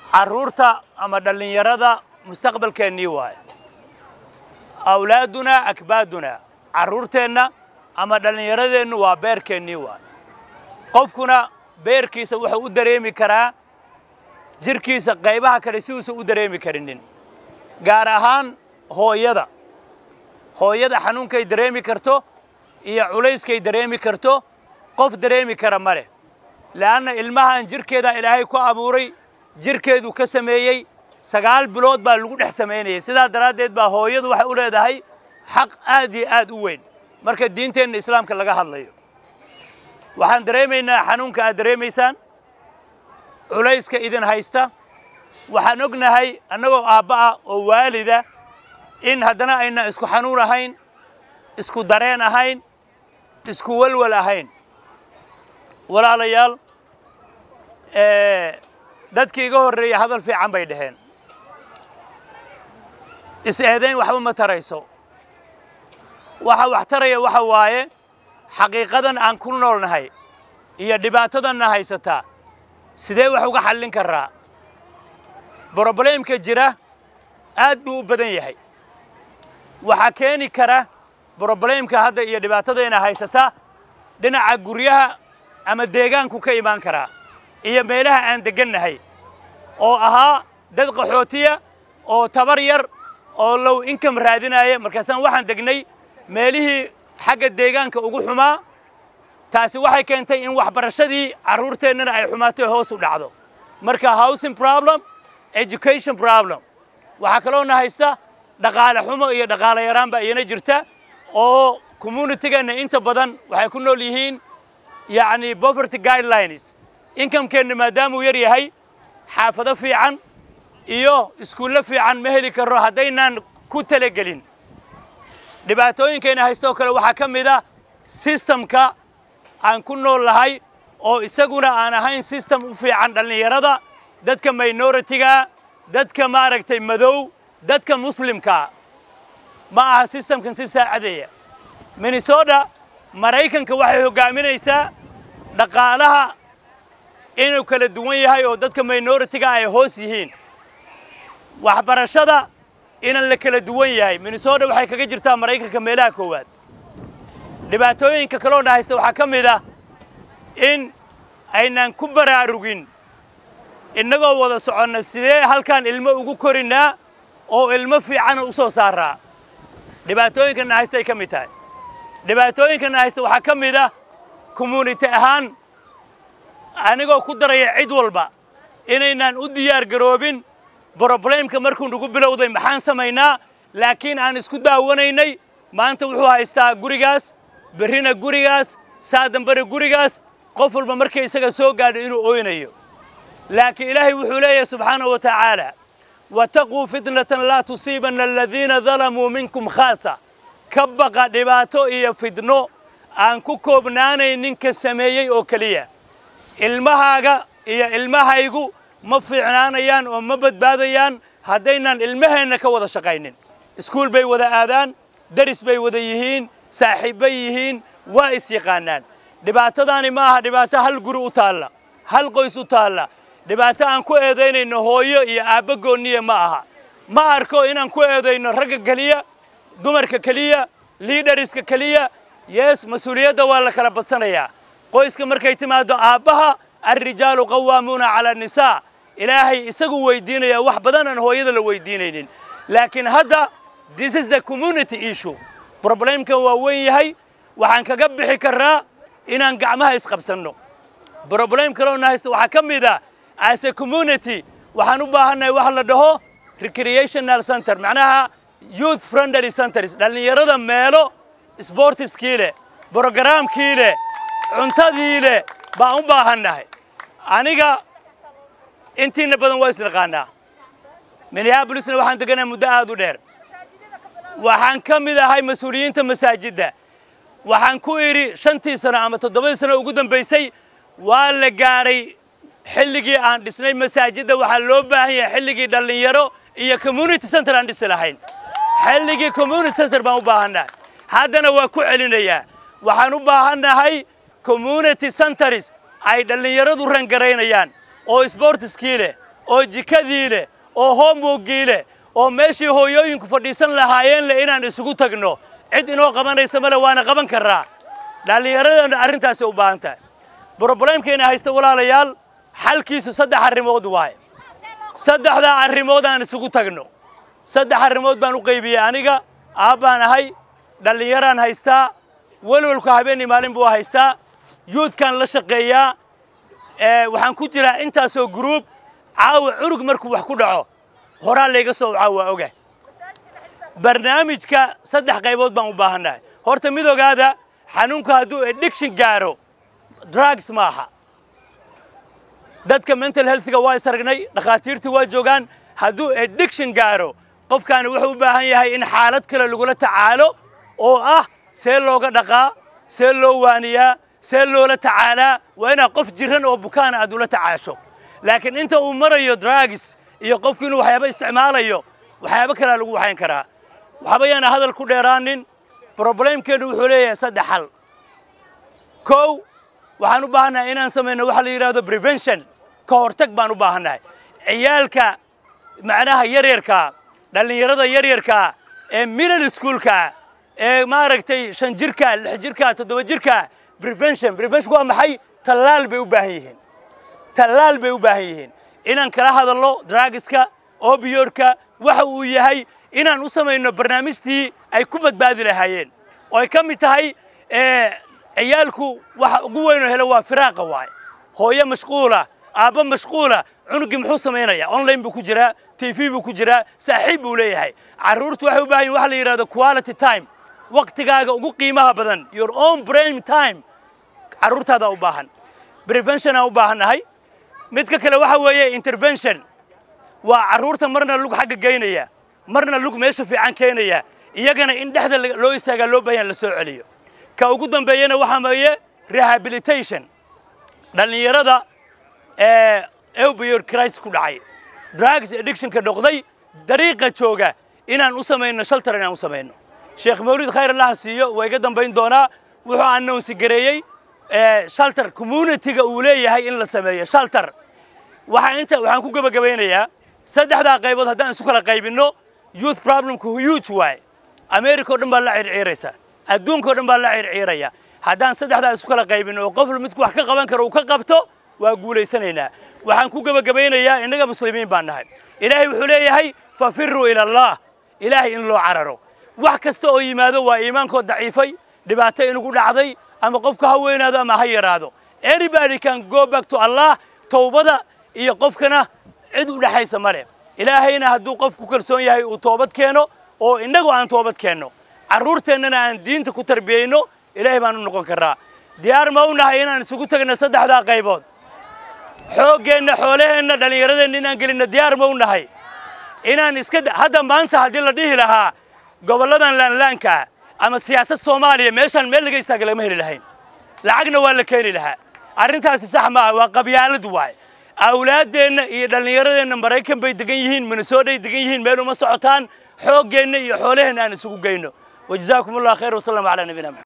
carruurta ama dhallinyarada mustaqbalkeennii waaye awlaadunaa akbaadunaa carruurteenna ama dhallinyaradeennu waa beerkeennii waaye qofkuna beerkiisa wuxuu u dareemi karaa jirhkiisa qaybaha kale si uusan u dareemi karinin gaar ahaan hooyada hooyada xanuunkay dareemi karto iyo culayskay dareemi karto qof dareemi kara ma leh le'anna ilmahan jirhkeedaa ilaahay ku abuuray jirhkeedu ka sameeyey sagaal bilood baa lagu dhex samaynayay sidaa daraaddeed baa hooyadu waxay u leedahay xaq aad iyo aad u weyn marka diinteenna islaamka laga hadlayo waxaan dareemaynaa xanuunka aad dareemaysaan culayska idin haysta waxaan ognahay annagoo aabba ah oo waalida in haddana ayna isku xanuun ahayn isku dareen ahayn isku walwal ahayn walaalayaal dadkii iga horreeya hadal fiican bay dhaheen is-eedayn waxba ma tarayso waxa wax taraya waxa waaye xaqiiqadan aan ku noolnahay iyo dhibaatadanna haysataa sidee wax uga xallin karraa brobleemka jira aad buu u badan yahay waxaa keeni kara brobleemka hadda iyo dhibaatadayna haysata dhinaca guryaha ama deegaanku ka imaan karaa iyo meelaha aan deggannahay oo ahaa dad qaxootiya oo tabar yar oo low inkam raadinaya markaasaan waxaan degnay meelihii xagga deegaanka ugu xumaa taasi waxay keentay in waxbarashadii carruurteennana ay xumaatay hoos u dhacdo marka housing problem education problem waxaa kaloona haysta dhaqaale xumo iyo dhaqaale yaraan baa iyana jirta oo communitygeenna inta badan waxay ku nool yihiin yacni poverty guidelines inkamkeenna maadaamuu yar yahay xaafado fiican iyo iskuullo fiican ma heli karro haddaynaan ku talagelin dhibaatooyinkeenna haysta oo kale waxaa ka mid a sistamka aan ku nool lahay oo isaguna aan ahayn sistem u fiican dhallinyarada dadka minoritiga dadka maaragtay madow dadka muslimkaa ma aha sistamkan si saacadeeya minnesota maraykanka waxay hoggaaminaysaa dhaqaalaha inuu kala duwan yahay oo dadka minoritiga ay hoos yihiin waxbarashada inan la kala duwan yahay minnesota waxay kaga jirtaa maraykanka meelaha koowaad dhibaatooyinka kaloona haysta waxaa ka mid ah in aynaan ku baraarugin innagoo wada soconna sidee halkaan ilmo ugu korinnaa oo ilmo fiicana u soo saaraa dhibaatooyinkana haysta ay ka mid tahay dhibaatooyinkana haysta waxaa ka mid ah community ahaan anigoo ku daraya cid walba inaynaan u diyaar garoobin broblemka markuu nagu bilowday maxaan samaynaa laakiin aan isku daawanaynay maanta wuxuu haystaa gurigaas berrina gurigaas saa dambena gurigaas qof walba markay isaga soo gaadho inuu oynayo laakiin ilaahay wuxuu leeyahay subxaanahu wa tacaala wataquu fitnatan laa tusiibanna aladiina dalamuu minkum khaasa ka baqa dhibaato iyo fidno aan ku koobnaanayn ninka sameeyey oo keliya ilmahaaga iyo ilmahaygu ma fiicnaanayaan oo ma badbaadayaan haddaynaan ilmaheenna ka wada shaqaynin iskuul bay wada aadaan daris bay wada yihiin saaxiibbay yihiin waa is yaqaanaan dhibaatadaani ma aha dhibaato hal guri u taalla hal qoys u taalla dhibaato aan ku eedaynayno hooyo iyo aabbo goonniya ma aha ma arko inaan ku eedayno ragga keliya dumarka keliya liidhariska keliya yees mas-uuliyadda waa la kala badsanayaa qoyska markay timaaddo aabbaha alrijaalu qawaamuuna cala annisaa ilaahay isagu weydiinaya wax badan aan hooyada la weydiinaynin laakiin hadda this is the community issue problemkan waa weyn yahay waxaan kaga bixi karraa inaan gacmaha isqabsanno problem kaloona haysta waxaa ka mid ah as a community waxaan u baahannahay wax la dhaho recreational center macnaha youth friendly centers dhallinyarada meelo sportiskii leh brogaraamkii leh cuntadii leh baan u baahannahay aniga intiina badan waa isnaqaanaa minneabolisna waxaan deganaa muddo aad u dheer waxaan ka mid ahay mas-uuliyiinta masaajidda waxaan ku idhi shantii sano ama toddobadii sano ugu dambaysay waa la gaadhay xilligii aan dhisnay masaajidda waxaa loo baahan yahay xilligii dhallinyaro iyo community center aan dhisi lahayn xilligii community center baan u baahannahay haddana waa ku celinayaa waxaan u baahannahay community centers ay dhallinyaradu rangaraynayaan oo sportiskii leh oo jikadii leh oo hoomwoggii leh oo meeshii hooyooyinku fadhiisan lahaayeen leh inaan isugu tagno cid inoo qabanaysa male waana qaban karraa dhallinyaradana arrintaasay u baahan tahay broblemkeena haysta walaalayaal xalkiisu saddex arrimood waaye saddexdaa arrimood aan isugu tagno saddex arrimood baan u qaybiyey aniga aabbaan ahay dhallinyaraan haystaa welwalku habeenii maalin buu haystaa yuudkaan la shaqeeyaa waxaan ku jiraa intaasoo gruub caawa cunug markuu wax ku dhaco horaa layga soo wacaa waa oga barnaamijka saddex qaybood baan u baahannahay horta mid ogaada xanuunku hadduu addiction gaaro drugs maaha dadka mental healthga waa isaragnay dhakhaatiirtii waa joogaan hadduu addiction gaaro qofkaani wuxuu u baahan yahay in xaalad kale lagula tacaalo oo ah see looga dhaqaa see loo waaniyaa see loola tacaalaa waa inaad qof jiran oo bukaana aad ula tacaasho laakiin inta uu marayo drugs iyo qofku inuu waxyaabo isticmaalayo waxyaabo kalea lagu waxayn karaa waxba yaana hadal ku dheeraanin broblemkeenu wuxuu leeyahay saddex xal kow waxaan u baahannahay inaan samayno waxa la yidhahdo prevention ka hortag baan u baahannahay ciyaalka macnaha yaryarkaa dhallinyarada yaryarkaa ee middle schoolka ee maaragtay shan jirka lix jirka toddoba jirka prevention prevention waa maxay tallaal bay u baahan yihiin tallaal bay u baahan yihiin inaan kala hadalno drugska obiyoodka waxa uu yahay inaan u samayno barnaamijtii ay ku badbaadi lahaayeen oo ay ka mid tahay ciyaalku waxa ugu weynoo helo waa firaaqa waaye hooyo mashquula aabbo mashquula cunuggii muxuu samaynayaa online buu ku jiraa t v buu ku jiraa saaxiib buu leeyahay carruurtu waxay u baahan yihin waxa la yidhahdo quality time waqtigaaga ugu qiimaha badan your own brain time carruurtaada u baahan preventionaan u baahannahay midka kale waxa weeye intervention waa carruurta marna lug xagga geynaya marna lug meesha fiican keenaya iyagana in dhexda loo istaagaa loo baahan la soo celiyo ka ugu dambeeyana waxaa weeye rehabilitation dhallinyarada ee opioid crisis ku dhacay drugs addictionka noqday dariiqa jooga inaan u samayno shaltar inaan u samayno sheekh mawlid khayr allaha siiyo waa iga dambayn doonaa wuxuu announsi gareeyey shaltar communityga uu leeyahay in la sameeyo shaltar waxaan inta waxaan ku gebagabaynayaa saddexdaa qaybood haddaan isu kala qaybinno youth problemku huge waaye america oo dhan baa la circiiraysa adduunka o dhan baa la circiiraya haddaan saddexdaa isu kala qaybinno oo qof midku wax ka qaban karo uu ka qabto waa guulaysanaynaa waxaan ku gebagabaynayaa innaga muslimiin baan nahay ilaahay wuxuu leeyahay fafiruu ila allah ilaahay in loo cararo wax kasta oo yimaado waa iimaankood daciifay dhibaato inugu dhacday ama qofku ha weynaado ama ha yaraado everybody can go back to allah towbada iyo qofkana cid u dhexaysa ma leh ilaahayna hadduu qof ku kalsoon yahay uu toobad keeno oo innagu aan toobad keenno carruurteennana aan diinta ku tarbiyeyno ilaahay baan u noqon karraa diyaar ma u nahay inaan isugu tagno saddexdaa qaybood xooggeenna xoolaheenna dhallinyaradeenna inaan gelinno diyaar ma u nahay inaan iska hadda maanta haddii la dhihi lahaa gobolladan laanlaanka ama siyaasad soomaaliya meeshaan meel laga istaaga lagama heli lahayn lacagna waa la keeni lahaa arrintaasi sax maaha waa qabyaalad waaye awlaaddeenna iyo dhallinyaradeenna maraykan bay degan yihiin minnesooday degan yihiin meel uma socotaan xooggeenna iyo xoolaheenna aan isugu geyno wajazaakum allah khayr wasalam calaa nabiyina maxamed